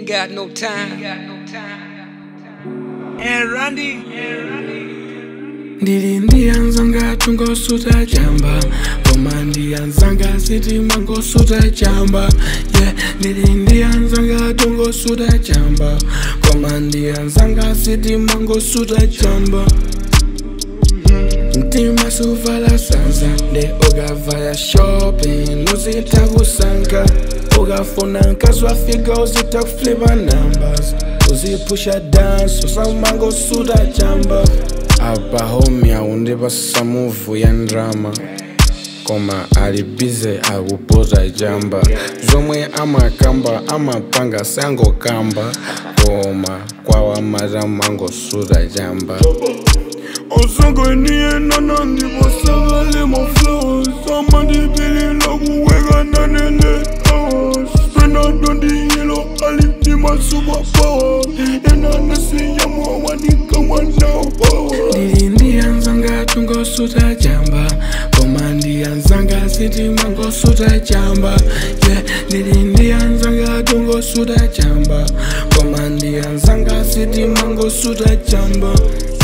ain't got no time. And Randy, ndili ndiyanzanga tungosuta chamba koma ndiyanzanga sitima ngosuta chamba yeah ndili ndiyanzanga tungosuta chamba koma ndiyanzanga sitima ngosuta chamba mtima suvala sanza nde ukavaya shopping uzita kusanka ukafuna nkazwafika uzita kuflipa numbers uzipusha dance usamangosuta chamba apa homie aundipasa muvu ya ndrama koma ali bize akupota chamba zomwe amakamba amapanga sangokamba koma kwawa mata mangosuta chamba Osanganie nana ndipo sakale mo flowers Amandipilila kuweka nanene hours Fernando ndiyelo aliti ma superpower Enana siyamo wanika wana power ndili ndiyanzanga tungosuta chamba koma ndiyanzanga sitima ngosuta chamba yeah ndili ndiyanzanga tungosuta chamba koma ndiyanzanga sitima ngosuta chamba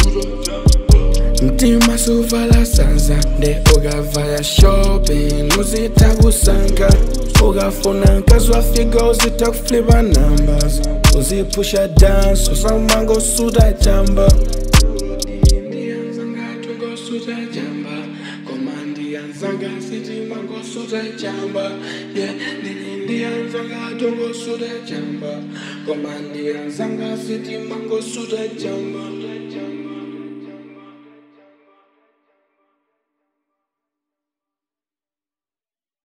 mtima suvala sanza nde ukavaya shopping uzita kusanka ukafuna nkazwafika uzita kuflipa numbers uzipusha dance usamangosuta chamba ndiyanzanga tungosuta chamba koma ndiyanzanga sitima ngosuta chamba yeah ndili ndiyanzanga tungosuta chamba koma ndiyanzanga sitima ngosuta chamba